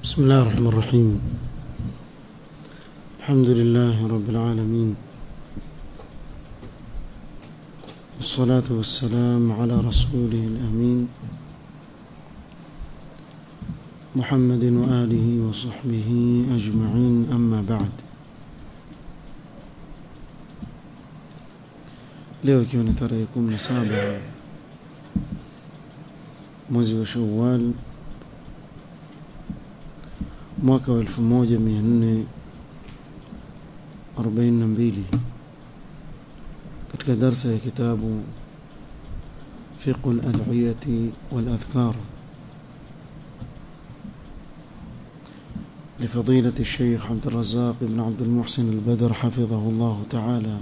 بسم الله الرحمن الرحيم الحمد لله رب العالمين والصلاة والسلام على رسوله الأمين محمد وآله وصحبه أجمعين أما بعد leo ikiwa ni tarehe kumi na saba mwezi wa Shawwal mwaka wa elfu moja mia nne arobaini na mbili katika darsa ya kitabu fiqhu al-ad'iyati wal-adhkar لفضيلة الشيخ عبد الرزاق بن عبد المحسن البدر حفظه الله تعالى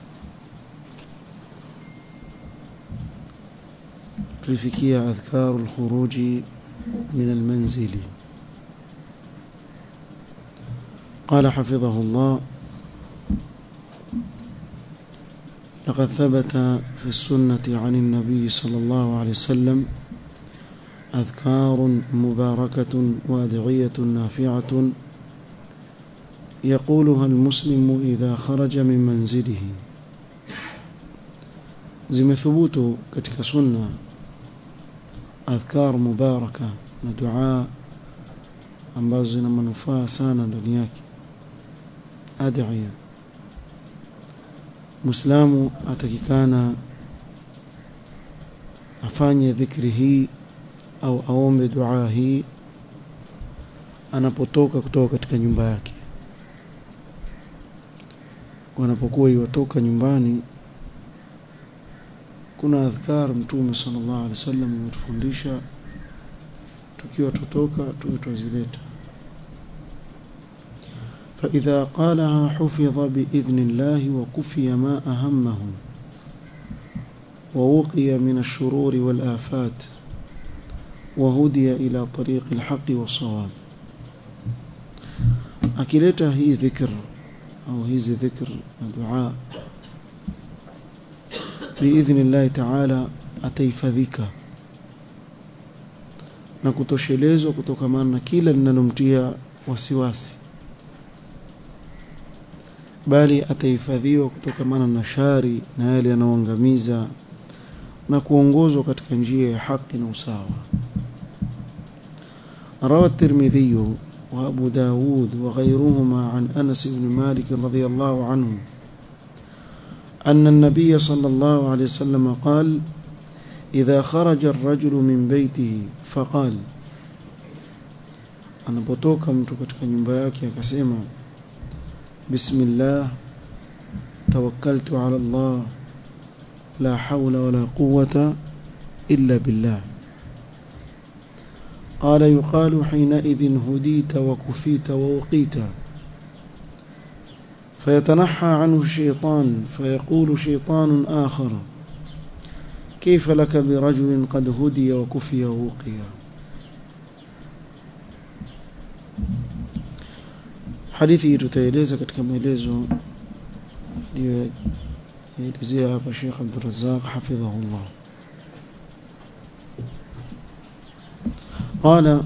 tulifikia adhkaru lkhuruji min almanzili قال حفظه الله لقد ثبت في السنة عن النبي صلى الله عليه وسلم أذكار مباركة وأدعية نافعة يقولها المسلم إذا خرج من منزله zimethubutu katika sunna adhkar mubaraka na dua ambazo zina manufaa sana ndani yake adhiya muislamu atakikana afanye dhikri hii au aombe dua hii anapotoka kutoka katika nyumba yake wanapokuwa iwatoka nyumbani kuna adhkar mtume sallallahu alaihi wasallam ametufundisha tukiwa tutoka tuwe twazileta فإذا قالها حفظ بإذن الله وكفي ما أهمه ووقي من الشرور والآفات وهدي إلى طريق الحق والصواب أكلتها هي ذكر أو هي ذكر دعاء biidhni llahi taala ataifadhika na kutoshelezwa kutokamana na kila linalomtia wasiwasi bali atahifadhiwa kutokamana na shari na yale yanayoangamiza na kuongozwa katika njia ya haki na usawa روى الترمذي وأبو داود وغيرهما عن أنس بن مالك رضي الله عنه أن النبي صلى الله عليه وسلم قال إذا خرج الرجل من بيته فقال anapotoka mtu katika nyumba yake akasema bismillah tawakkaltu ala Allah la hawla wala quwwata illa billah قال يقال حينئذ هديت وكفيت ووقيت فيتنحى عنه الشيطان فيقول شيطان آخر كيف لك برجل قد هدي وكفي ووقي hadithi tutaeleza katika maelezo aliyoelezea hapa Sheikh Abdurrazzaq hafidhahullah قال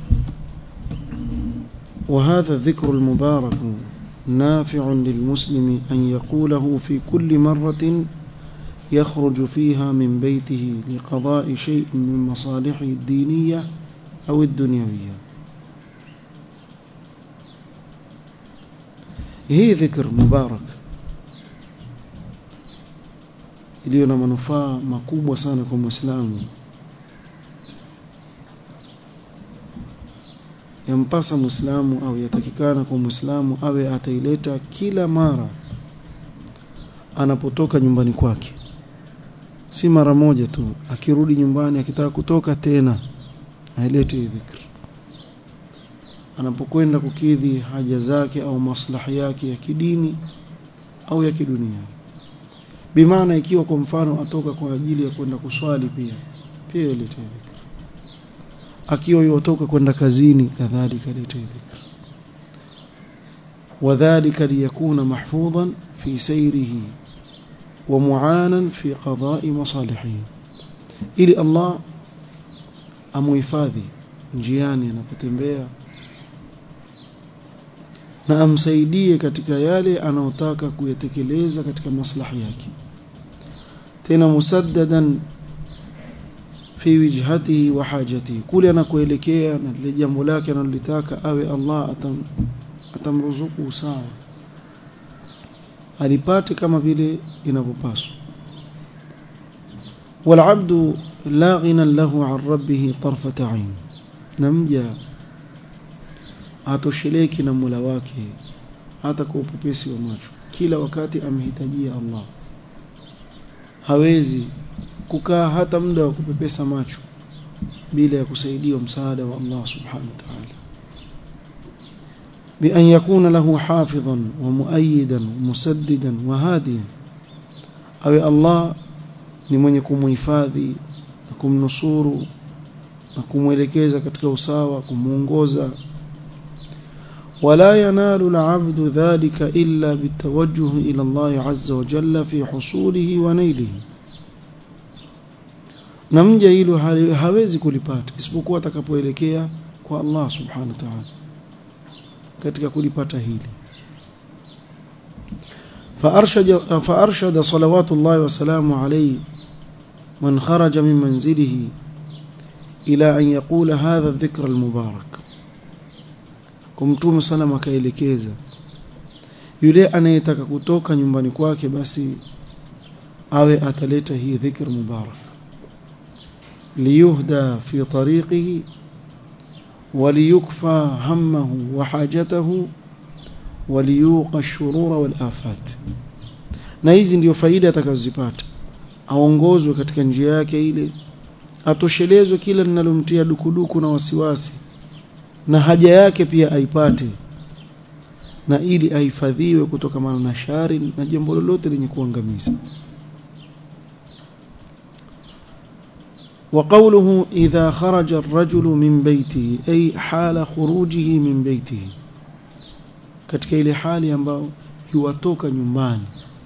وهذا الذكر المبارك نافع للمسلم أن يقوله في كل مرة يخرج فيها من بيته لقضاء شيء من مصالحه الدينية أو الدنيوية هي ذكر مبارك iliyo na manufaa makubwa sana kwa mwislamu yampasa mwislamu au yatakikana kwa mwislamu awe ataileta kila mara anapotoka nyumbani kwake si mara moja tu akirudi nyumbani akitaka kutoka tena ailete hii dhikr anapokwenda kukidhi haja zake au maslahi yake ya kidini au ya kidunia bimaana ikiwa kwa mfano atoka kwa ajili ya kwenda kuswali pia pia ilete dhikr akiwa yotoka kwenda kazini kadhalika ilete dhikr wadhālika liyakuna mahfudhan fi sayrihi wa mu'anan fi qada'i masalihihi ili Allah amuhifadhi njiani anapotembea na amsaidie katika yale anayotaka kuyatekeleza katika maslahi yake tena musaddadan fi wijhatihi wa hajatihi kule anakoelekea na lile jambo lake analolitaka awe Allah atam, atamruzuku sawa alipate kama vile inavyopaswa والعبد لا غنى له عن ربه طرفة عين نمجا atosheleki na Mola wake hata kwa upepesi wa macho kila wakati amhitajia Allah hawezi kukaa hata muda wa kupepesa macho bila ya kusaidiwa msaada wa Allah subhanahu wa ta'ala بأن يكون له حافظا ومؤيدا ومسددا وهاديا أو الله ni mwenye kumhifadhi na kumnusuru na kumwelekeza katika usawa kumuongoza ولا ينال العبد ذلك إلا بالتوجه إلى الله عز وجل في حصوله ونيله na mja hilo hawezi kulipata isipokuwa atakapoelekea kwa Allah subhanahu wa ta'ala katika kulipata hili فأرشد, فأرشد صلوات الله وسلامه عليه من خرج من منزله إلى أن يقول هذا الذكر المبارك kumtume sana akaelekeza yule anayetaka kutoka nyumbani kwake basi awe ataleta hii dhikr mubarak liyuhda fi tariqihi وليكفى همه وحاجته وليوقى الشرور والآفات na hizi ndio faida atakazozipata aongozwe katika njia yake ile atoshelezwe kila linalomtia dukuduku na wasiwasi na haja yake pia aipate na ili ahifadhiwe kutokana na shari na jambo lolote lenye kuangamiza وقوله إذا خرج الرجل من بيته أي حال خروجه من بيته katika ile hali ambayo yuwatoka nyumbani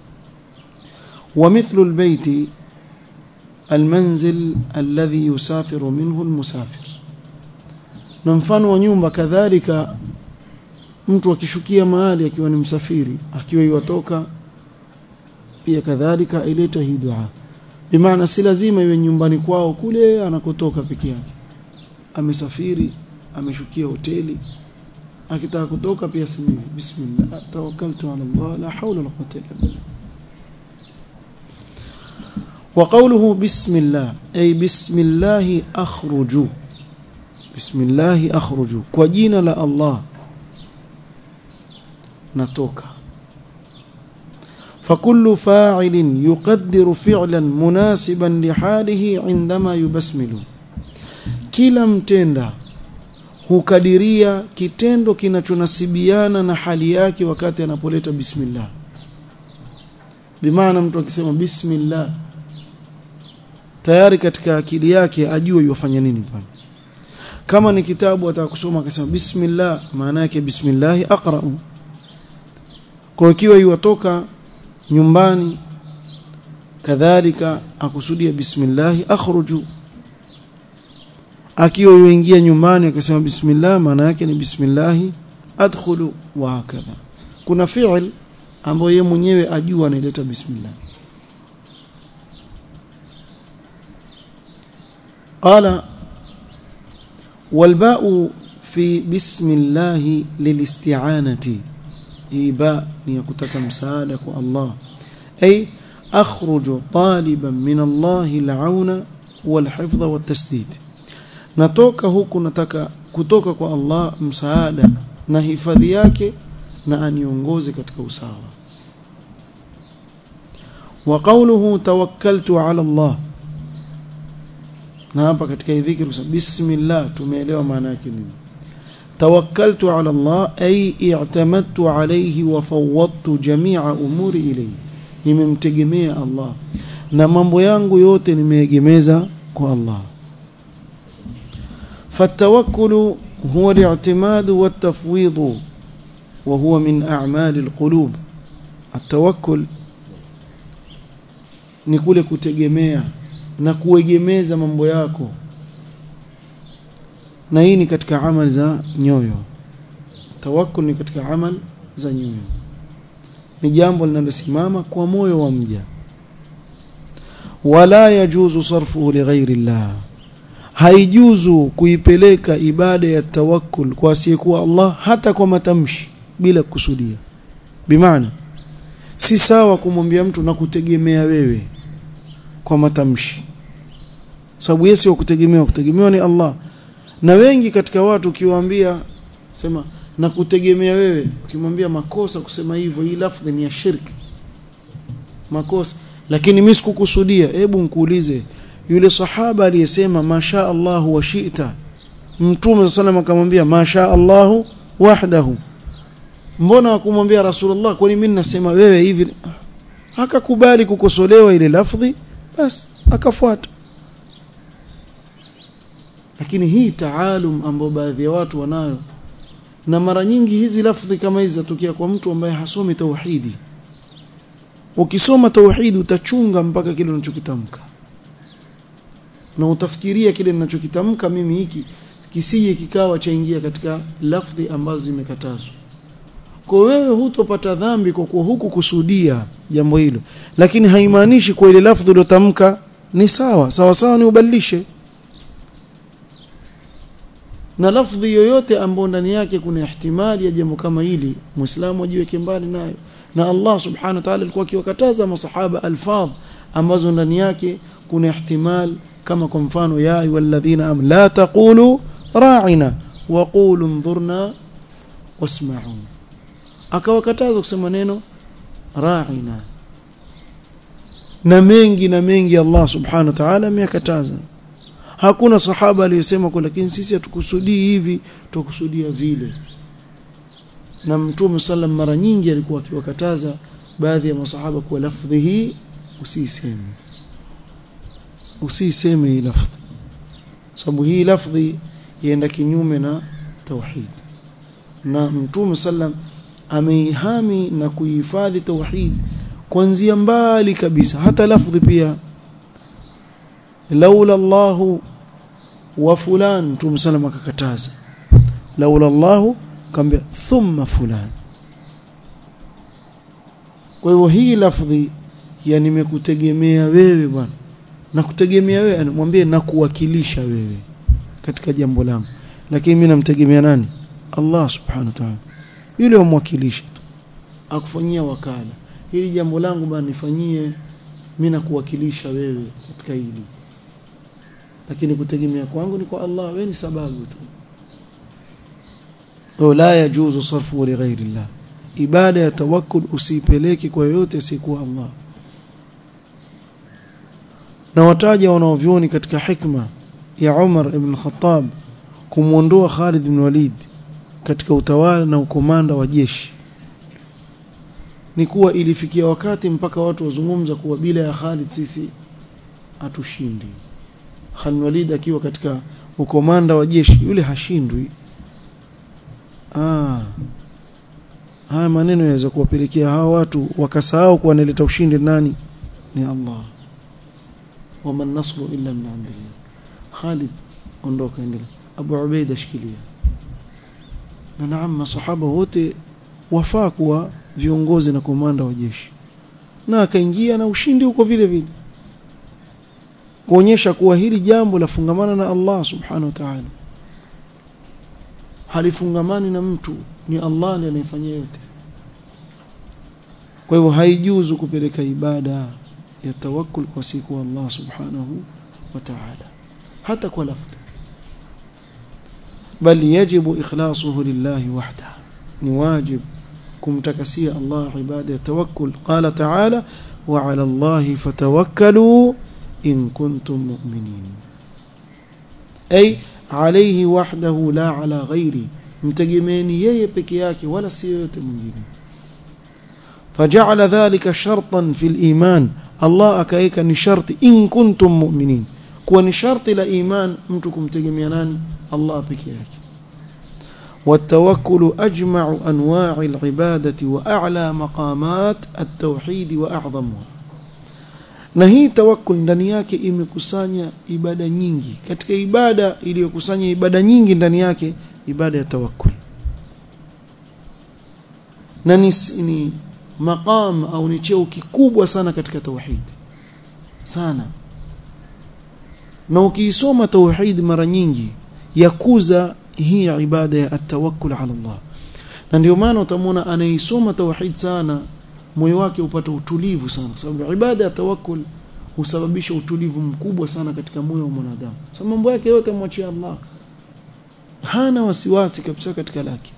ومثل البيت المنزل الذي يسافر منه المسافر na mfano wa nyumba kadhalika mtu akishukia mahali akiwa ni msafiri akiwa yuwatoka pia kadhalika ileta hii dua bimaana si lazima iwe nyumbani kwao kule anakotoka peke yake amesafiri ameshukia hoteli akitaka kutoka pia simi bismillah tawakkaltu ala Allah la hawla wala quwwata illa billah وقوله بسم الله أي بسم الله أخرج بسم الله أخرج كوجينا لا الله نتوكا فكل فاعل يقدر فعلا مناسبا لحاله عندما يبسمل kila mtenda hukadiria kitendo kinachonasibiana na hali yake wakati anapoleta bismillah bimaana mtu akisema bismillah tayari katika akili yake ajue yofanya nini pale kama ni kitabu atakusoma akasema bismillah maana yake bismillah aqra'u kwa ikiwa yuwatoka nyumbani kadhalika akusudia bismillah akhruju akiwa yuingia nyumbani akasema bismillah maana yake ni bismillah adkhulu wa hakadha kuna fi'l ambayo yeye mwenyewe ajua anaileta bismillah قال والباء في بسم الله للاستعانة هي باء ليكتك مساعدة الله أي أخرج طالبا من الله العون والحفظ والتسديد natoka huku nataka kutoka kwa Allah msaada na hifadhi yake na aniongoze katika usawa wa qawluhu tawakkaltu ala Allah na hapa katika hii dhikri bismillah tumeelewa maana yake nini tawakkaltu ala Allah ay i'tamadtu alayhi wa fawwadtu jami'a umuri ilayhi nimemtegemea Allah na mambo yangu yote nimeegemeza kwa Allah فالتوكل هو الاعتماد والتفويض وهو من أعمال القلوب التوكل ni kule kutegemea na kuegemeza mambo yako na hii ni katika amali za nyoyo tawakkul ni katika amal za nyoyo ni jambo linalosimama kwa moyo wa mja wala yajuzu sarfuhu lighairi llah haijuzu kuipeleka ibada ya tawakkul kwa asiyekuwa Allah hata kwa matamshi bila kusudia bimaana si sawa kumwambia mtu na kutegemea wewe kwa matamshi sababu yeye si wa kutegemewa kutegemewa ni Allah na wengi katika watu ukiwaambia sema na kutegemea wewe ukimwambia makosa kusema hivyo hii lafdhi ni ya shirki makosa lakini mimi sikukusudia hebu nkuulize yule sahaba aliyesema masha Allah wa shi'ta mtume sallam akamwambia masha Allah wahdahu mbona wakumwambia rasulullah kwani mimi nasema wewe hivi akakubali kukosolewa ile lafdhi basi akafuata lakini hii taalum ambayo baadhi ya watu wanayo na mara nyingi hizi lafdhi kama hizi zatukia kwa mtu ambaye hasomi tauhidi ukisoma tauhidi utachunga mpaka kile unachokitamka na utafikiria kile ninachokitamka mimi hiki kisije kikawa chaingia katika lafdhi ambazo zimekatazwa kwa wewe hutopata dhambi kwa kuwa huku kusudia jambo hilo lakini haimaanishi kwa ile lafdhi uliyotamka ni sawa sawa sawa ni ubadilishe na lafdhi yoyote ambayo ndani yake kuna ihtimali ya jambo kama hili muislamu ajiweke mbali nayo na Allah subhanahu wa ta'ala alikuwa akiwakataza masahaba alfadh ambazo ndani yake kuna ihtimal kama kwa mfano ya ayyuhalladhina am la taqulu ra'ina wa qulu ndhurna wasma'u akawakataza kusema neno ra'ina na mengi na mengi Allah subhanahu wa ta'ala ameyakataza hakuna sahaba aliyesema kwa lakini sisi hatukusudii hivi tukusudia vile na mtume sallam mara nyingi alikuwa akiwakataza baadhi ya masahaba kwa lafdhi hii usiseme usiseme hii lafdhi sababu hii lafdhi yaenda kinyume na tauhid na mtume sallam ameihami na kuihifadhi tauhid kuanzia mbali kabisa hata lafdhi pia laula Allahu wa fulan mtume sallam akakataza laula Allahu kambia thumma fulan kwa hivyo hii lafdhi ya nimekutegemea wewe bwana na kutegemea wewe anamwambia na kuwakilisha wewe katika jambo langu lakini mimi namtegemea nani Allah subhanahu wa ta'ala yule wamwakilisha tu akufanyia wakala hili jambo langu bwana nifanyie mimi nakuwakilisha wewe katika hili lakini kutegemea kwangu ni kwa Allah wewe ni sababu tu la yajuzu sarfu li ghairi Allah ibada ya tawakkul usipeleke kwa yote asiyekuwa Allah na wataja wanaovyoni katika hikma ya Umar ibn Khattab kumwondoa Khalid ibn Walid katika utawala na ukomanda wa jeshi ni kuwa ilifikia wakati mpaka watu wazungumza kuwa bila ya Khalid sisi hatushindi Khalid Walid akiwa katika ukomanda wa jeshi yule hashindwi ah haya maneno yaweza kuwapelekea hawa watu wakasahau kuwa analeta ushindi nani ni Allah wama nasru illa min indillah Khalid ondoka endelea Abu Ubaida shikilia na naam masahaba wote wafaa kuwa viongozi na komanda wa jeshi na akaingia na ushindi huko vile vile kuonyesha kuwa hili jambo lafungamana na Allah subhanahu wa ta'ala halifungamani na mtu ni Allah ndiye anayefanyia yote kwa hivyo haijuzu kupeleka ibada ya tawakkul kwa siku Allah subhanahu wa ta'ala hata kwa lafdhi bali yajibu ikhlasuhu lillahi wahda ni wajib kumtakasia Allah ibada ya tawakkul qala ta'ala wa 'ala Allah fatawakkalu in kuntum mu'minin ay alayhi wahdahu la ala ghairi mtegemeeni yeye peke yake wala si yote mwingine faja'ala dhalika shartan fil iman Allah akaeka ni sharti in kuntum mu'minin kuwa ni sharti la iman mtu kumtegemea nani Allah peke yake والتوكل أجمع أنواع العبادة وأعلى مقامات التوحيد وأعظمها na hii tawakkul ndani yake imekusanya ibada nyingi katika ibada iliyokusanya ibada nyingi ndani yake ibada ya tawakkul na ni, ni maqam au ni cheo kikubwa sana katika tauhid sana na ukiisoma tauhid mara nyingi yakuza hii ibada ya atawakkul ala Allah na ndio maana utamwona anaisoma tauhid sana moyo wake upata utulivu sana kwa sababu ibada ya tawakkul husababisha utulivu mkubwa sana katika moyo wa mwanadamu sababu mambo yake yote amwachia Allah hana wasiwasi kabisa katika lake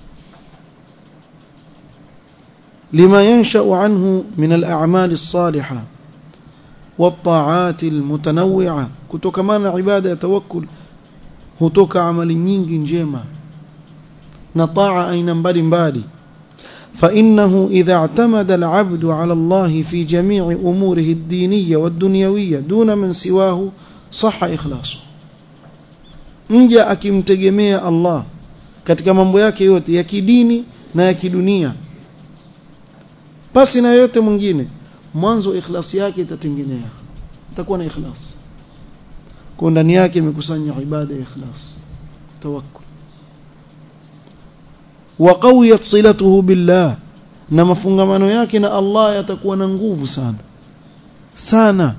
لما ينشأ عنه من الأعمال الصالحة والطاعات المتنوعة كتوكمان عبادة توكل hutoka amali nyingi njema na taa aina mbalimbali فإنه إذا اعتمد العبد على الله في جميع أموره الدينية والدنيوية دون من سواه صح إخلاصه mja akimtegemea Allah katika mambo yake yote ya kidini na ya kidunia pasi na yote mwingine mwanzo ikhlasi yake itatengenea itakuwa na ikhlas kwa ndani yake imekusanya ibada ya ikhlas tawakkul wa qawiyat silatuhu billah na mafungamano yake na Allah yatakuwa na nguvu sana sana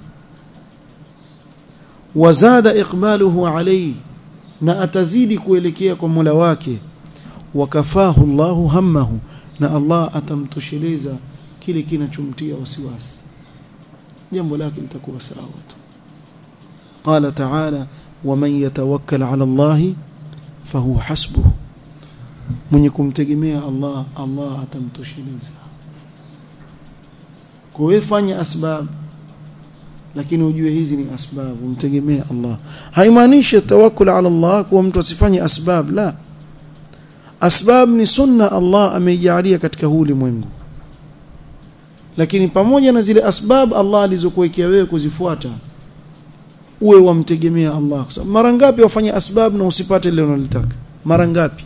wazada iqbaluhu alayhi na atazidi kuelekea kwa Mola wake wakafahu Allahu hammahu na Allah atamtosheleza kile kinachomtia wasiwasi jambo lake litakuwa sawa tu قال تعالى ومن يتوكل على الله فهو حسبه mwenye kumtegemea Allah Allah atamtosheleza kwa hiyo fanya asbab lakini ujue hizi ni asbab umtegemee Allah haimaanishi tawakkul ala Allah kuwa mtu asifanye asbab la asbab ni sunna Allah ameijalia katika huu ulimwengu lakini pamoja na zile asbab Allah alizokuwekea wewe kuzifuata uwe wamtegemea Allah kwa sababu mara ngapi wafanye asbab na usipate lile unalotaka mara ngapi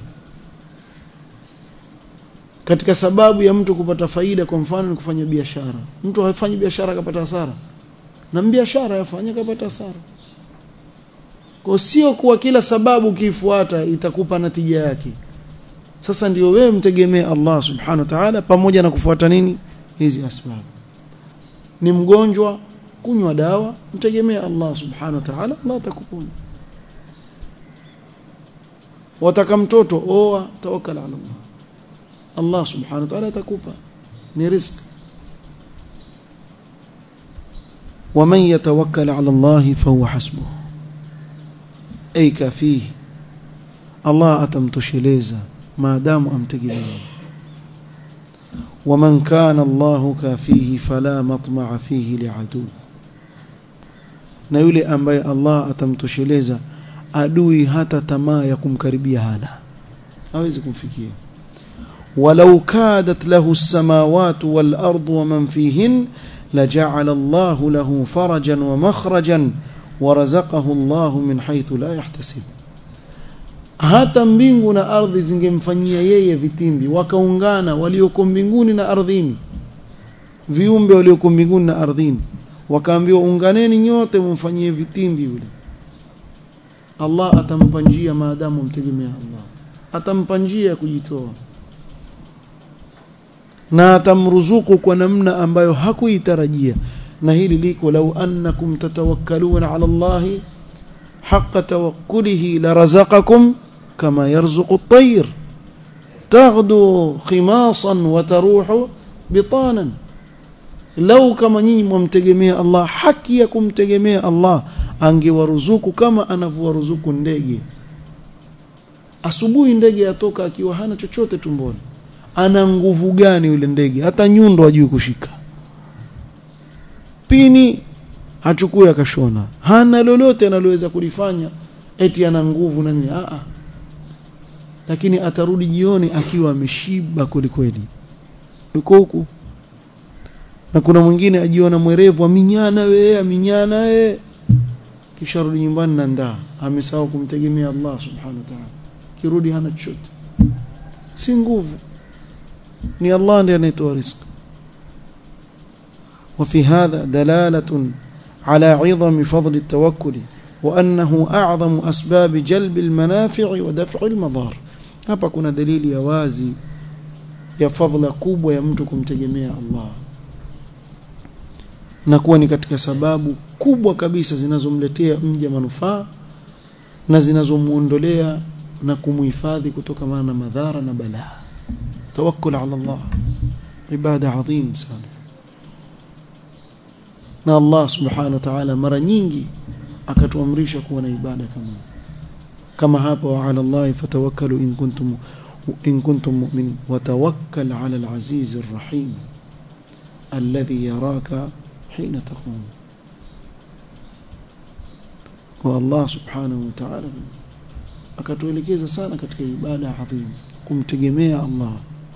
katika sababu ya mtu kupata faida kwa mfano ni kufanya biashara mtu hafanyi biashara akapata hasara na biashara yafanya akapata hasara kwa sio kuwa kila sababu ukiifuata itakupa natija yake sasa ndio wewe mtegemee Allah subhanahu wa ta'ala pamoja na kufuata nini hizi asbabu ni mgonjwa kunywa dawa mtegemee Allah subhanahu wa ta'ala Allah atakuponya wataka mtoto oa tawakkal ala Allah Allah subhanahu wa ta'ala atakupa ni riziki ومن يتوكل على الله فهو حسبه أي كافيه الله أتمتشليزا ما دام أمتقبيه ومن كان الله كافيه فلا مطمع فيه لعدو na yule ambaye Allah atamtosheleza adui hata tamaa ya kumkaribia hana hawezi kumfikia walau kadat lahu as-samawati wal ardu wa man fihin لجعل الله له فرجا ومخرجا ورزقه الله من حيث لا يحتسب hata mbingu na ardhi zingemfanyia yeye vitimbi wakaungana walioko mbinguni na ardhini viumbe walioko mbinguni na ardhini wakaambiwa unganeni nyote mumfanyie vitimbi yule Allah atampa njia maadamu mtegemea Allah atampa njia ya kujitoa na atamruzuku kwa namna ambayo hakuitarajia na hili liko lau annakum tatawakkaluna ala Allah haqqa tawakkulihi larazaqakum kama yarzuqu at-tayr taghdu khimasan wa taruhu bitanan lau kama nyinyi mwamtegemea Allah haki ya kumtegemea Allah angewaruzuku kama anavyowaruzuku ndege asubuhi ndege atoka akiwa hana chochote tumboni ana nguvu gani yule ndege hata nyundo hajui kushika pini hachukui akashona hana lolote analoweza kulifanya eti ana nguvu na nini a lakini atarudi jioni akiwa ameshiba kwelikweli yuko huku na kuna mwingine ajiona mwerevu aminyana we aminyana we kisha rudi nyumbani na ndaa amesahau kumtegemea Allah subhanahu wa ta'ala kirudi hana chochote si nguvu ni Allah ndiye anayetoa riziki وفي هذا دلالة على عظم فضل التوكل وأنه أعظم أسباب جلب المنافع ودفع المضار hapa kuna dalili ya wazi ya fadhila kubwa ya mtu kumtegemea Allah na kuwa ni katika sababu kubwa kabisa zinazomletea mja manufaa na zinazomuondolea na kumuhifadhi kutokana na madhara na balaa tawakkul ala Allah ibada adhim sana na Allah subhanahu wa ta'ala mara nyingi akatuamrisha kuwa na ibada kama kama hapa wa ala Allah fatawakkalu in kuntum in kuntum mu'minin wa tawakkal ala al-aziz ar-rahim alladhi yaraka hina taqum kwa Allah subhanahu wa ta'ala akatuelekeza sana katika ibada adhim kumtegemea Allah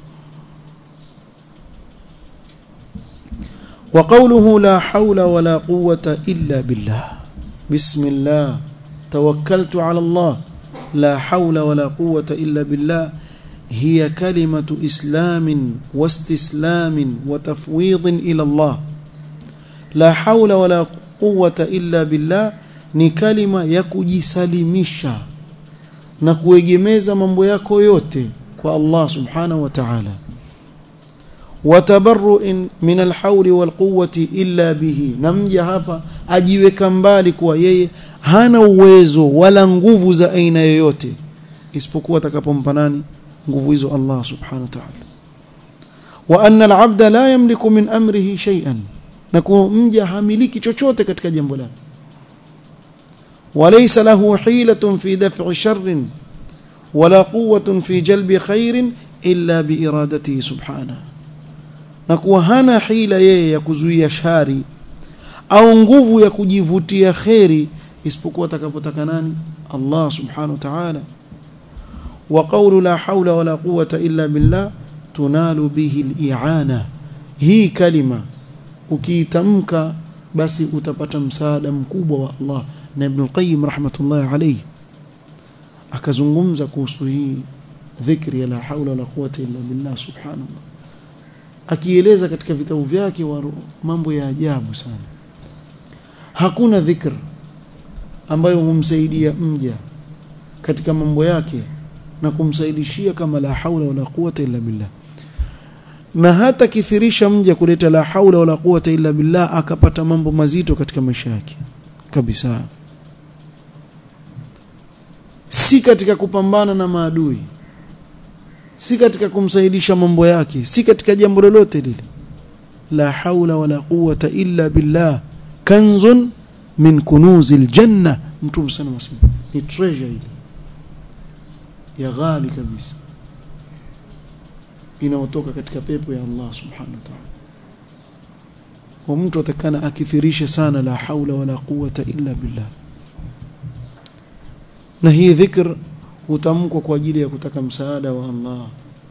وقوله لا حول ولا قوة إلا بالله بسم الله توكلت على الله لا حول ولا قوة إلا بالله هي كلمة إسلام واستسلام وتفويض إلى الله لا حول ولا قوة إلا بالله ni kalima ya kujisalimisha na kuegemeza mambo yako yote kwa Allah subhanahu wa ta'ala watabarru'in min alhawli walquwwati illa bihi namja hapa ajiweka mbali kuwa yeye hana uwezo wala nguvu za aina yoyote isipokuwa atakapompa nani nguvu hizo Allah subhanahu wa ta'ala wa anna al'abda la yamliku min amrihi shay'an na kuwa mja hamiliki chochote katika jambo lake وليس له حيلة في دفع شر ولا قوة في جلب خير إلا بإرادته سبحانه نكو هنا حيلة yeye ya kuzuia shari au nguvu ya kujivutia khairi isipokuwa atakapotaka nani Allah subhanahu wa ta'ala wa qawlu la hawla wala quwwata illa billah tunalu bihi al-i'ana hii kalima ukiitamka basi utapata msaada mkubwa wa Allah na Ibn al-Qayyim rahmatullahi alayhi akazungumza kuhusu hii dhikri ya la haula wala quwwata illa billah subhanallah akieleza katika vitabu vyake wa mambo ya ajabu sana hakuna dhikr ambayo humsaidia mja katika mambo yake na kumsaidishia kama la haula wala quwwata illa billah na hata kithirisha mja kuleta la haula wala quwwata illa billah akapata mambo mazito katika maisha yake kabisa si katika kupambana na maadui si katika kumsaidisha mambo yake si katika jambo lolote lile la haula wala quwwata illa billah kanzun min kunuzil janna mtume sana wasema ni treasure ile ya ghali kabisa inayotoka katika pepo ya Allah subhanahu wa ta'ala wa mtu atakana akithirishe sana la haula wala quwwata illa billah na hii dhikr hutamkwa kwa ajili ya kutaka msaada wa Allah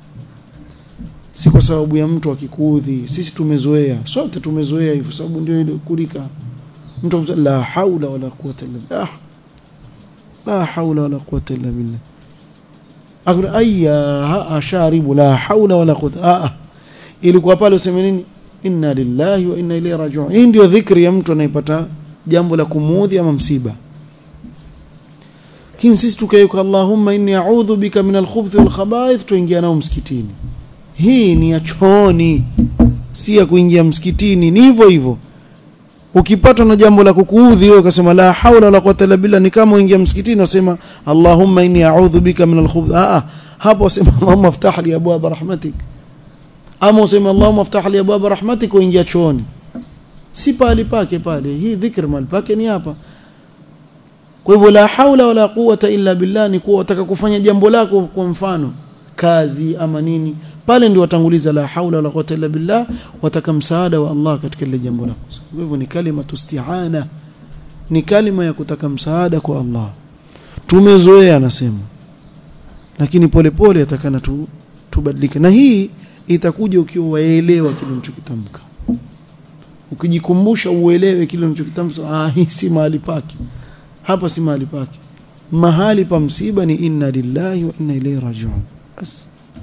si kwa sababu ya mtu akikuudhi sisi tumezoea sote tumezoea hivyo sababu ndio ile kulika mtu amsema la haula wala quwwata illa billah la haula wala quwwata illa billah akuna ayya asharibu la haula wala quwwata ah ilikuwa pale useme nini inna lillahi wa inna ilayhi raji'un hii ndio dhikri ya mtu anayepata jambo la kumuudhi ama msiba lakini sisi tukaiweka Allahumma inni a'udhu bika min al-khubuthi wal khaba'ith tuingia nao msikitini hii ni ya chooni si ya kuingia msikitini ni hivyo hivyo ukipatwa na jambo la kukuudhi wewe ukasema la haula wala quwwata illa billah ni kama uingia msikitini usema Allahumma inni a'udhu bika min al-khubuthi ah hapo usema Allahumma aftah li abwaab rahmatik ama useme Allahumma aftah li abwaab rahmatik uingia chooni si pale pake pale hii dhikr mal pake ni hapa kwa hivyo la haula wala quwwata illa billah ni kuwa wataka kufanya jambo lako kwa mfano kazi ama nini pale ndio watanguliza la haula wala quwwata illa billah wataka msaada wa Allah katika ile jambo lako kwa hivyo ni kalima tusti'ana ni kalima ya kutaka msaada kwa Allah tumezoea anasema lakini polepole atakana tu tubadilike na hii itakuja ukiwa waelewa kile unachokitamka ukijikumbusha uelewe kile unachokitamka ah hii si mahali pake hapa si mahali pake mahali pa msiba ni inna lillahi wa inna ilayhi raji'un bas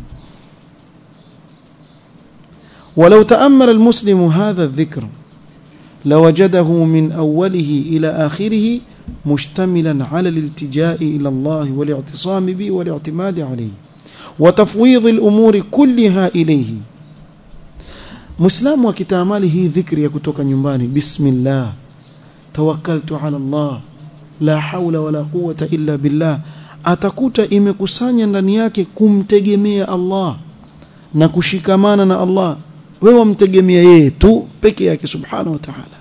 ولو تأمل المسلم هذا الذكر لوجده من أوله إلى آخره مشتملا على الالتجاء إلى الله والاعتصام به والاعتماد عليه وتفويض الأمور كلها إليه مسلم وكتامالي هي ذكر يكتوك نيمباني بسم الله توكلت على الله la haula wala quwata illa billah atakuta imekusanya ndani yake kumtegemea Allah na kushikamana na Allah wewe wamtegemea yeye tu peke yake subhanahu wa ta'ala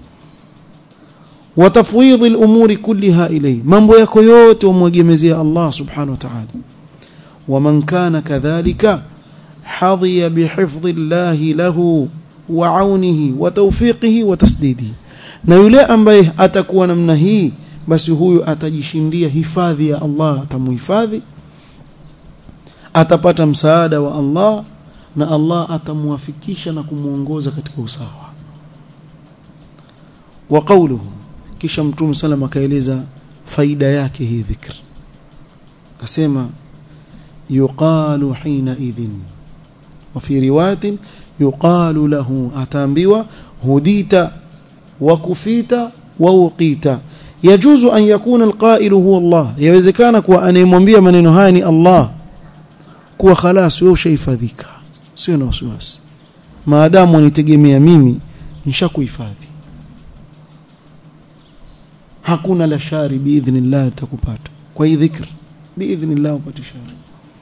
wa tafwidhi al-umuri kulliha ilayhi mambo yako yote umwegemezea Allah subhanahu wa ta'ala wa man kana kadhalika hadhiya bihifdhi Allah lahu wa aunihi wa tawfiqihi wa tasdidihi na yule ambaye atakuwa namna hii basi huyu atajishindia hifadhi ya Allah atamuhifadhi atapata msaada wa Allah na Allah atamwafikisha na kumuongoza katika usawa wa qawluhu kisha mtume sallam akaeleza faida yake hii dhikr akasema yuqalu hina idhin wa fi riwayatin yuqalu lahu ataambiwa hudita wa kufita wa uqita yajuzu an yakuna alqailu huwa Allah yawezekana kuwa anayemwambia maneno haya ni Allah kuwa khalas wewe ushahifadhika sio na wasiwasi maadamu unitegemea mimi nishakuhifadhi hakuna la shari biidhnillah takupata kwa hii dhikr biidhnillah upate shari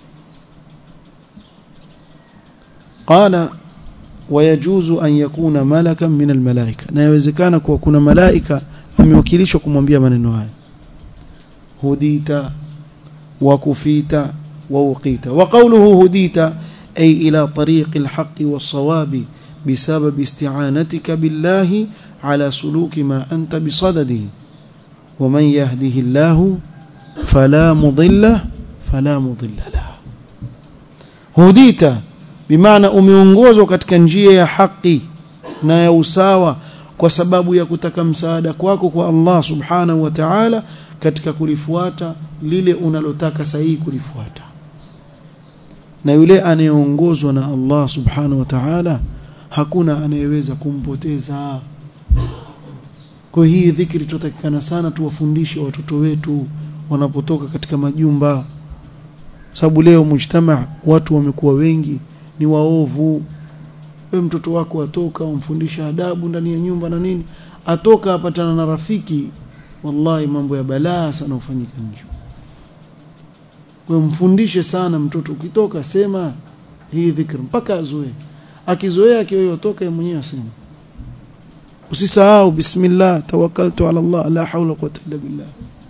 qala ويجوز أن يكون ملكا من الملائكة na yawezekana kuwa kuna malaika amewakilishwa kumwambia maneno haya hudita wa kufita wa uqita wa qawluhu hudita ay ila tariqi alhaqqi was-sawabi بسبب استعانتك بالله على سلوك ما أنت بصدده ومن يهده الله فلا مضل فلا مضل له هديت بمعنى umeongozwa katika njia ya haki na ya usawa kwa sababu ya kutaka msaada kwako kwa Allah subhanahu wa ta'ala katika kulifuata lile unalotaka sahihi kulifuata na yule anayeongozwa na Allah subhanahu wa ta'ala hakuna anayeweza kumpoteza kwa hii dhikri tutatakikana sana tuwafundishe watoto wetu wanapotoka katika majumba sababu leo mujtama watu wamekuwa wengi ni waovu we mtoto wako atoka umfundisha adabu ndani ya nyumba na nini atoka apatana na rafiki wallahi mambo ya balaa sana ufanyika nje kwa mfundishe sana mtoto ukitoka sema hii dhikr mpaka azoe akizoea akiyotoka yeye mwenyewe asema usisahau bismillah tawakkaltu ala Allah la hawla quwwata illa billah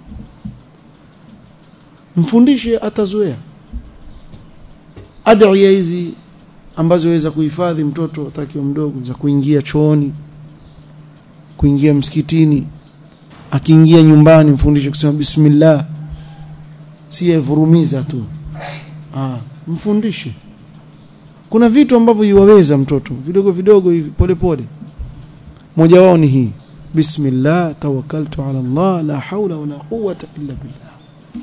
mfundishe atazoea adhiya hizi ambazo waweza kuhifadhi mtoto atakiwa mdogo za kuingia chooni kuingia msikitini akiingia nyumbani mfundishe kusema bismillah si vurumiza tu ah mfundishe kuna vitu ambavyo yuwaweza mtoto vidogo vidogo hivi pole pole moja wao ni hii bismillah tawakkaltu ala Allah la hawla wala quwwata illa billah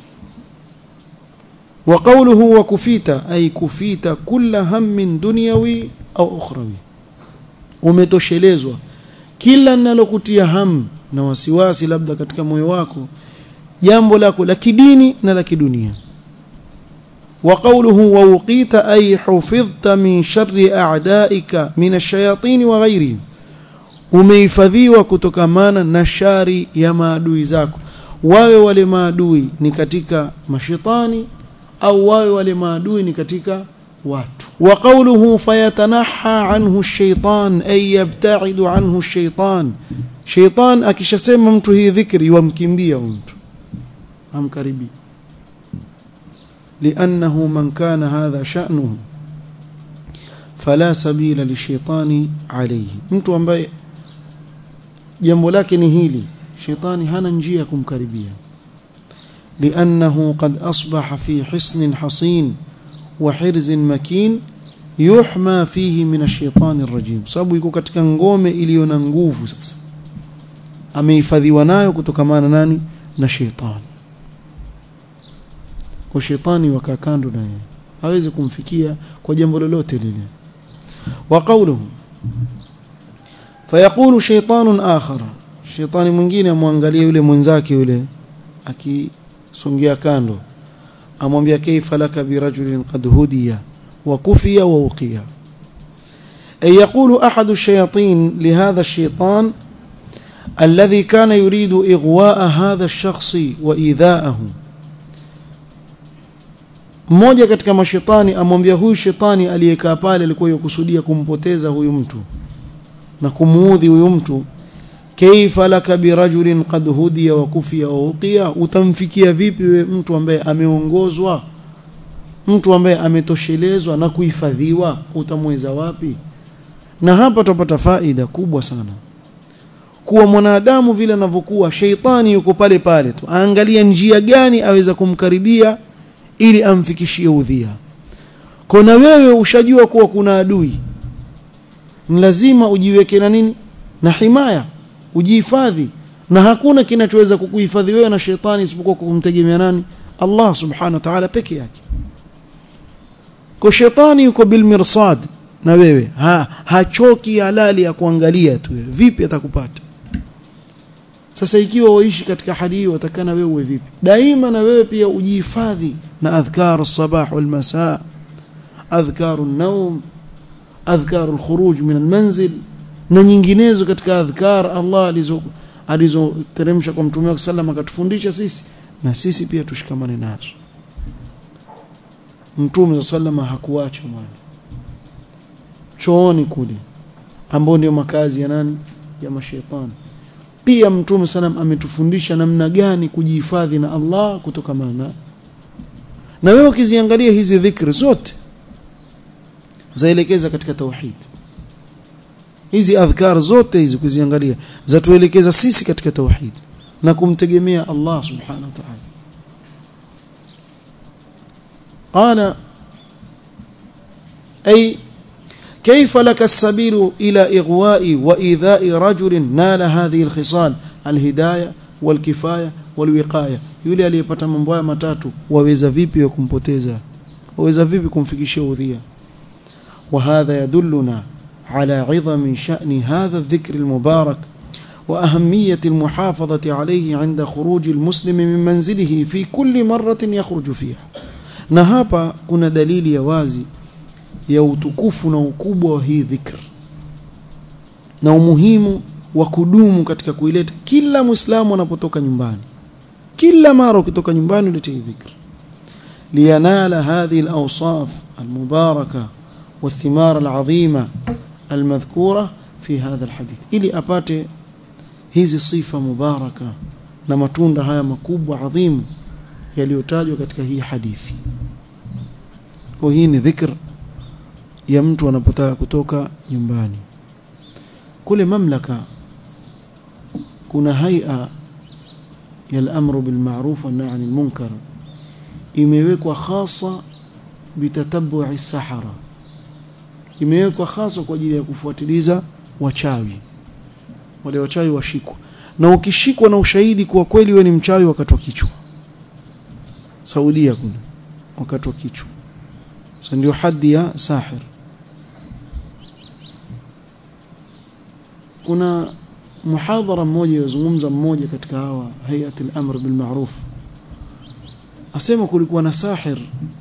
وقوله وكفيت أي كفيت كل هم دنيوي أو أخروي umetoshelezwa kila ninalokutia ham na wasiwasi labda katika moyo wako jambo lako la kidini na la kidunia وقوله ووقيت أي حفظت من شر أعدائك من الشياطين وغيرهم umehifadhiwa kutokamana na shari ya maadui zako wawe wale maadui ni katika mashetani au wawe wale maadui ni katika watu wa qawluhu fayatanaha anhu ash-shaytan ay yabta'idu anhu ash-shaytan shaytan akishasema mtu hii dhikri wamkimbia mtu amkaribi لأنه من كان هذا شأنه فلا سبيل للشيطان عليه mtu ambaye jambo lake ni hili shetani hana njia kumkaribia لأنه قد أصبح في حصن حصين وحرز مكين يحمى فيه من الشيطان الرجيم sababu yuko katika ngome iliyo na nguvu sasa amehifadhiwa nayo kutokamana nani na shetani kwa shetani wakaa kando naye hawezi kumfikia kwa jambo lolote lile wa qawluhu fayaqulu shaytanun akhar shetani mwingine amwangalie yule mwenzake yule aki songea kando amwambia kaifa laka birajulin qad hudiya wa kufiya wa uqiya أي يقول أحد الشياطين لهذا الشيطان الذي كان يريد إغواء هذا الشخص وإيذاءه mmoja katika mashetani amwambia huyu shetani aliyekaa pale alikuwa yakusudia kumpoteza huyu mtu na kumuudhi huyu mtu kaifa laka birajulin qad hudiya wa kufiya wa uqiya utamfikia vipi we mtu ambaye ameongozwa mtu ambaye ametoshelezwa na kuhifadhiwa utamweza wapi na hapa tupata faida kubwa sana kuwa mwanadamu vile anavyokuwa sheitani yuko pale pale tu aangalia njia gani aweza kumkaribia ili amfikishie udhia kona wewe ushajua kuwa kuna adui ni lazima ujiweke na nini na himaya ujihifadhi na hakuna kinachoweza kukuhifadhi wewe na shetani isipokuwa kumtegemea nani Allah subhanahu wa ta'ala peke yake kwa shetani yuko bil mirsad na wewe ha, hachoki halali ya kuangalia tu wewe vipi atakupata sasa ikiwa waishi katika hali hiyo watakana wewe uwe vipi daima na wewe pia ujihifadhi na adhkar as-sabah wal masaa adhkar an-nawm adhkar al-khuruj min al-manzil na nyinginezo katika adhkar Allah alizo alizoteremsha kwa mtume wake sallam akatufundisha sisi na sisi pia tushikamane nazo mtume sallam hakuacha mwana chooni kule ambao ndio makazi ya nani ya mashaitani pia mtume salam ametufundisha namna gani kujihifadhi na Allah kutokana na na wewe ukiziangalia hizi dhikri zote zaelekeza katika tauhid hizi adhkar zote hizi kuziangalia zatuelekeza sisi katika tauhid na kumtegemea Allah subhanahu wa ta'ala qala ay كيف لك السبيل إلى إغواء وإيذاء رجل نال هذه الخصال الهداية والكفاية والوقاية yule aliyepata mambo haya matatu waweza vipi kumpoteza waweza vipi kumfikishia udhia وهذا يدلنا على عظم شأن هذا الذكر المبارك وأهمية المحافظة عليه عند خروج المسلم من منزله في كل مرة يخرج فيها na hapa kuna dalili ya wazi ya utukufu na ukubwa wa hii dhikr na umuhimu wa kudumu katika kuileta kila muislamu anapotoka nyumbani kila mara ukitoka nyumbani ulete hii dhikr liyanala hadhihi alawsaf almubaraka والثمار العظيمة المذكورة في هذا الحديث ili apate hizi sifa mubaraka na matunda haya makubwa adhimu yaliyotajwa katika hii hadithi kwa hii ni dhikr ya mtu anapotaka kutoka nyumbani kule mamlaka kuna haia ya al-amru bil ma'ruf wa nahy anil munkar imewekwa hasa bitatabu'i sahara imewekwa hasa kwa ajili ya kufuatiliza wachawi wale wachawi washikwa na ukishikwa na ushahidi kuwa kweli wewe ni mchawi wakati wa kichwa Saudia kuna wakati wa kichwa so ndio hadi ya sahir kuna muhadhara mmoja yazungumza mmoja katika hawa hayati al-amr bil ma'ruf asema kulikuwa na sahir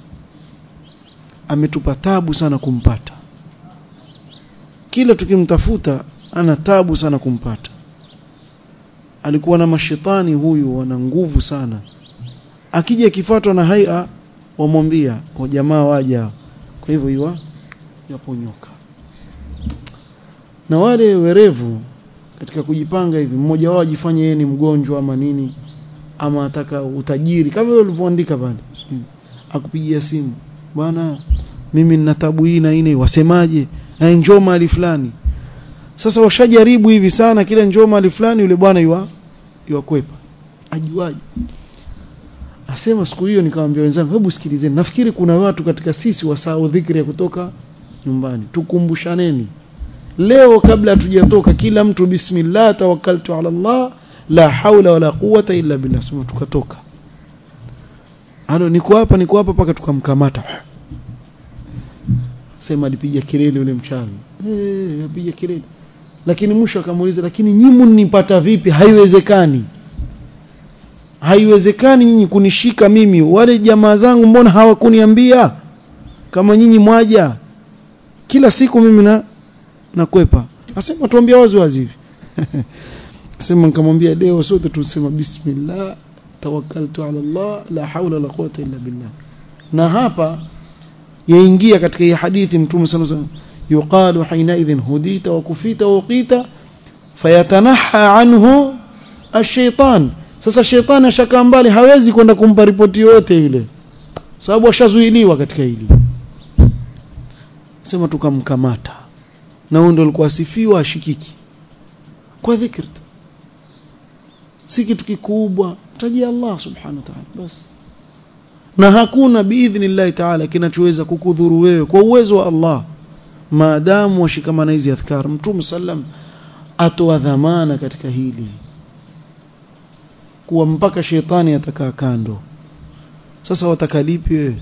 ametupa tabu sana kumpata kila tukimtafuta ana tabu sana kumpata alikuwa na mashetani huyu wana nguvu sana akija akifuatwa na haia wamwambia wa jamaa waja kwa hivyo iwa yaponyoka na wale werevu katika kujipanga hivi mmoja wao ajifanye yeye ni mgonjwa ama nini ama ataka utajiri kama vile ulivyoandika pale akupigia simu bwana mimi nina tabu hii na ine wasemaje njoo mahali fulani sasa washajaribu hivi sana kila njoo mahali fulani yule bwana yua yuakwepa ajuaje asema siku hiyo nikamwambia wenzangu hebu sikilizeni nafikiri kuna watu katika sisi wasahau dhikri ya kutoka nyumbani tukumbushaneni leo kabla hatujatoka kila mtu bismillah tawakkaltu ala Allah la haula wala quwata illa billah sema tukatoka ano niko hapa niko hapa paka tukamkamata sema alipiga kelele yule mchawi eh apiga kelele lakini mwisho akamuuliza lakini nyimu nipata vipi haiwezekani haiwezekani nyinyi kunishika mimi wale jamaa zangu mbona hawakuniambia kama nyinyi mwaja kila siku mimi na nakwepa asema tuambia wazi wazi hivi sema nikamwambia leo sote tusema bismillah tawakkaltu ala Allah la haula la quwwata illa billah na hapa yaingia katika hii hadithi mtume sana sana yuqalu hina idhin hudita wa kufita wa uqita fayatanaha anhu ash-shaytan sasa shetani ashakaa mbali hawezi kwenda kumpa ripoti yoyote ile sababu ashazuiliwa katika hili sema tukamkamata na huyo ndo alikuwa asifiwa ashikiki kwa dhikri tu si kitu kikubwa tajia Allah subhanahu wa ta'ala basi na hakuna biidhnillahi ta'ala kinachoweza kukudhuru wewe kwa uwezo wa Allah maadamu washikamana hizi adhkar mtume sallam atoa dhamana katika hili kuwa mpaka shetani atakaa kando sasa watakalipi wewe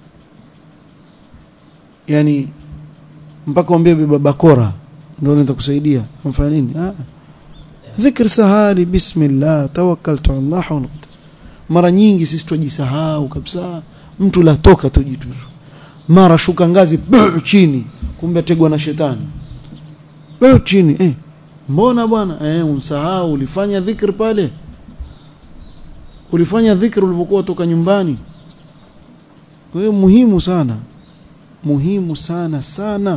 yani mpaka uambie beba bakora ndio nitakusaidia amfanya nini ah dhikr sahali bismillah tawakkaltu ala Allah mara nyingi sisi tujisahau kabisa mtu latoka tu jitu mara shuka ngazi buu, chini kumbe ategwa na shetani buu, chini eh mbona bwana eh unsahau ulifanya dhikr pale ulifanya dhikr ulipokuwa toka nyumbani kwa hiyo muhimu sana muhimu sana sana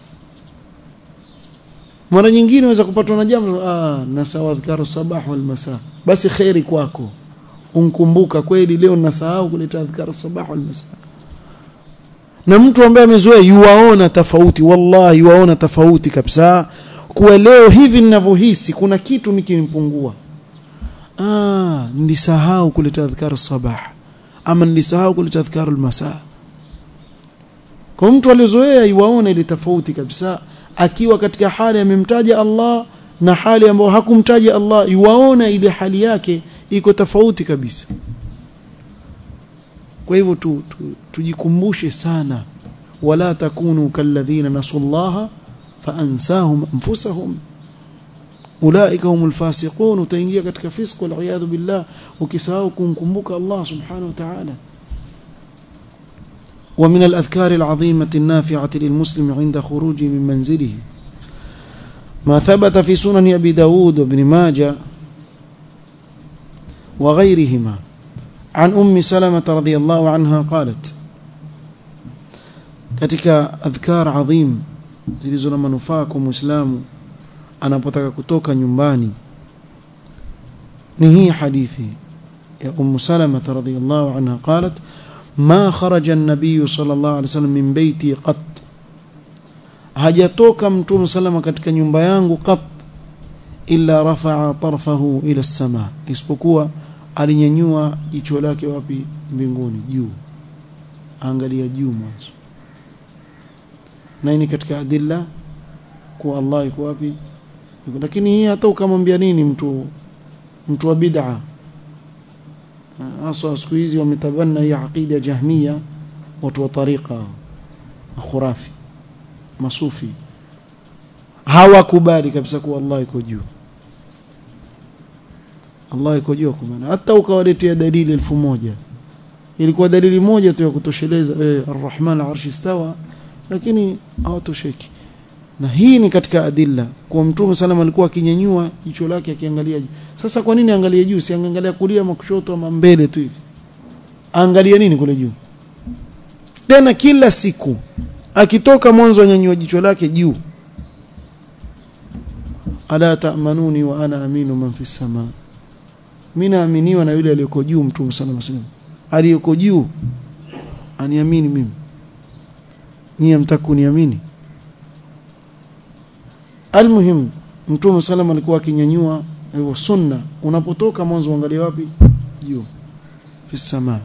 mara nyingine unaweza kupatwa na jambo ah na sawa adhkaru sabah wal masa basi khairi kwako unkumbuka kweli leo nasahau kuleta adhkaru sabah wal masa na mtu ambaye amezoea yuwaona tofauti wallahi yuwaona tofauti kabisa kuwa leo hivi ninavyohisi kuna kitu mikinipungua ah nilisahau kuleta adhkaru sabah ama nilisahau kuleta adhkaru almasa kwa mtu aliyozoea yuwaona ile tofauti kabisa akiwa katika hali amemtaja Allah na hali ambayo hakumtaja Allah yuwaona ile hali yake iko tofauti kabisa kwa hivyo tu, tu, tujikumbushe sana wala takunu kalladhina nasullaha faansahum anfusahum ulaika humul fasiqun utaingia katika fisq wal iyad billah ukisahau kumkumbuka Allah subhanahu wa ta'ala ومن الأذكار العظيمة النافعة للمسلم عند خروجه من منزله ما ثبت في سنن أبي داود وابن ماجة وغيرهما عن أم سلمة رضي الله عنها قالت katika adhkar adhim zilizo na manufaa kwa muislamu anapotaka kutoka nyumbani ni hii hadithi ya Ummu Salama radhiyallahu anha qalat ما خرج النبي صلى الله عليه وسلم من بيتي قط hajatoka mtume salama katika nyumba yangu qat illa rafa'a tarfahu ila as-sama isipokuwa alinyanyua jicho lake wapi mbinguni juu angalia juu mwanzo na ni katika adilla kwa Allah yuko wapi lakini hii hata ukamwambia nini mtu mtu wa bid'a hasa siku hizi wametabanna hii aqida jahmia watu wa tariqa khurafi masufi hawakubali kabisa kuwa Allah yuko juu Allah yuko juu kwa maana hata ukawaletea dalili elfu moja ilikuwa dalili moja tu ya kutosheleza eh, Ar-Rahman al-Arshi istawa lakini hawatosheki na hii ni katika adilla kwa mtume sallam alikuwa akinyanyua jicho lake akiangalia juu sasa kwa nini angalie juu si angalia kulia ama kushoto ama mbele tu hivi angalia nini kule juu tena kila siku akitoka mwanzo anyanyua jicho lake juu ala ta'manuni wa ana aminu man fi sama mimi naaminiwa na yule aliyeko juu mtume sallam sallam aliyeko juu aniamini mimi nyie mtakuniamini almuhim mtume sallam alikuwa akinyanyua hivyo sunna unapotoka mwanzo uangalie wapi juu fi sama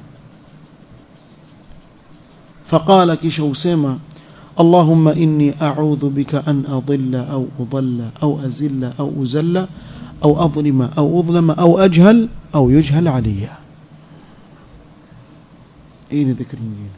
faqala kisha usema اللهم إني أعوذ بك أن أضل أو أضل أو أزل أو أزل أو أظلم أو أظلم أو أجهل أو يجهل علي إين ذكر مجين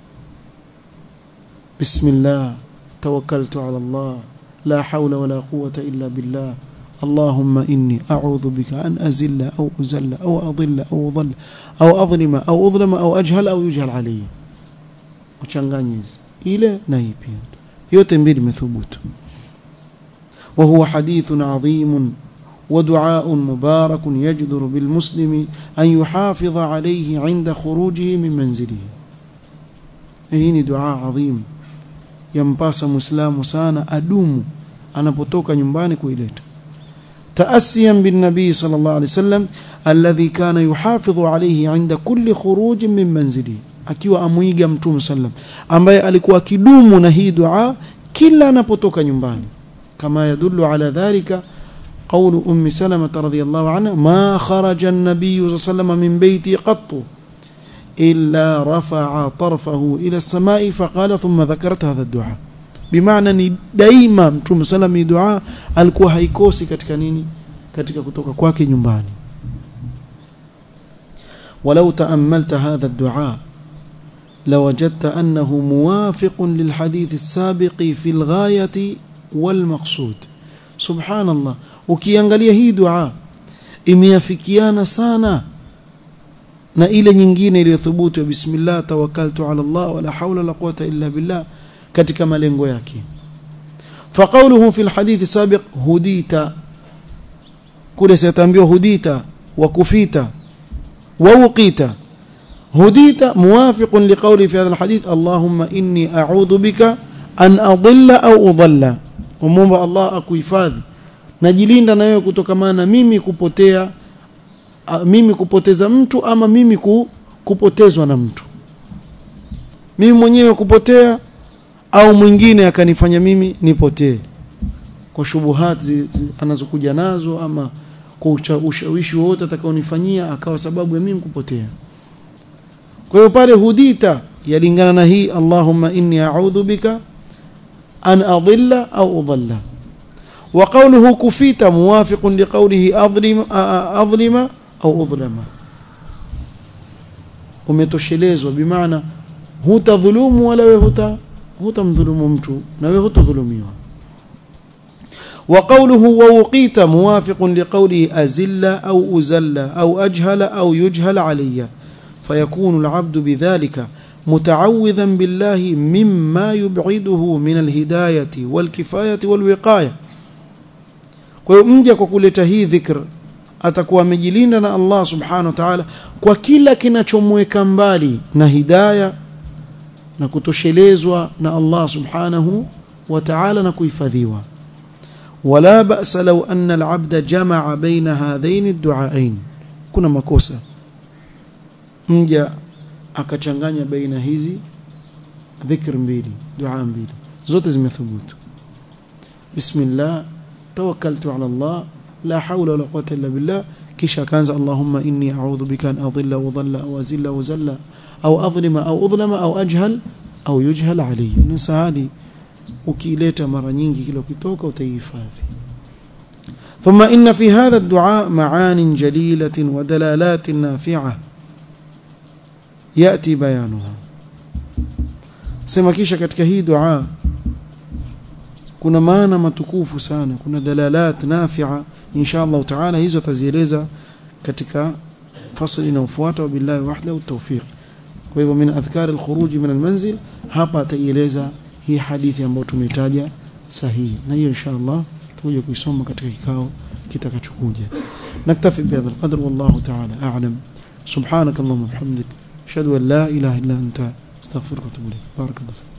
بسم الله توكلت على الله لا حول ولا قوة إلا بالله اللهم إني أعوذ بك أن أزل أو أزل أو أضل أو أضل أو أظلم أو أظلم أو أجهل أو يجهل علي uchanganye hizi ile na hii pia yote mbili imethubutu وهو حديث عظيم ودعاء مبارك يجدر بالمسلم أن يحافظ عليه عند خروجه من منزله هي دعاء عظيم ينباس مسلم سانا أدوم anapotoka nyumbani kuileta تأسيا بالنبي صلى الله عليه وسلم الذي كان يحافظ عليه عند كل خروج من منزله akiwa amuiga mtume sallam ambaye alikuwa akidumu na hii dua kila anapotoka nyumbani kama yadullu ala dhalika قول أم سلمة رضي الله عنها ما خرج النبي صلى الله عليه وسلم من بيتي قط إلا رفع طرفه إلى السماء فقال ثم ذكرت هذا الدعاء bimaana ni daima mtume salam hii dua alikuwa haikosi katika nini katika kutoka kwake nyumbani ولو تأملت هذا الدعاء لوجدت أنه موافق للحديث السابق في الغاية والمقصود سبحان الله ukiangalia hii dua imeafikiana sana na ile nyingine iliyothubutu bismillah tawakkaltu ala Allah wala hawla wala quwwata illa billah katika malengo yake faqauluhu fi alhadith sabiq hudita kule sitambiwa hudita wa kufita wa uqita hudita muwafiqun liqawli fi hadha alhadith allahumma inni a'udhu bika an adilla au udalla umomba Allah akuhifadhi najilinda na wewe kutokamana na mimi kupotea mimi kupoteza mtu ama mimi kupotezwa na mtu mimi mwenyewe kupotea au mwingine akanifanya mimi nipotee kwa shubuhati anazokuja nazo ama kwa ushawishi wowote atakaonifanyia akawa sababu ya mimi kupotea kwa hiyo pale hudita yalingana na hii Allahumma inni a'udhu bika an adilla au udalla wa qawluhu kufita muwafiqun liqawlihi adlim adlima au udlama umetoshelezwa bimaana hutadhulumu wala wewe huta hutamdhulumu mtu na wewe hutadhulumiwa وقوله ووقيت موافق لقوله أزل أو أزل أو أجهل أو يجهل علي فيكون العبد بذلك متعوذا بالله مما يبعده من الهداية والكفاية والوقاية ويمجى كkuleta hii dhikr atakuwa amejilinda na Allah subhanahu wa ta'ala kwa kila kinachomweka mbali na hidayah na kutoshelezwa na Allah subhanahu wa ta'ala na kuhifadhiwa wala ba'sa law anna al-'abda jama'a baina hadhain ad-du'ain kuna makosa mja akachanganya baina hizi dhikr mbili dua mbili zote zimethubutu bismillah tawakkaltu ala Allah la hawla wala quwwata illa billah kisha kaanza allahumma inni a'udhu bika an adhilla wa dhalla aw azilla wa zalla au adhlima au udhlama au ajhal au yujhal alayhi ni sahali ukileta mara nyingi kila ukitoka utaihifadhi ثم إن في هذا الدعاء معان جليلة ودلالات نافعة يأتي بيانها sema kisha katika hii dua kuna maana matukufu sana kuna dalalat nafi'a insha Allah taala hizo tazieleza katika fasli inayofuata wabillahi wahdahu tawfiq kwa hivyo min adhkar alkhuruj min almanzil hapa ataieleza hii hadithi ambayo tumetaja sahihi na hiyo insha Allah tuje kuisoma katika kikao kitakachokuja naktafi bihadha alqadr wallahu ta'ala a'lam subhanak allahumma bihamdik ashhadu an la ilaha illa anta astaghfiruka wa atubu ilayk barakallahu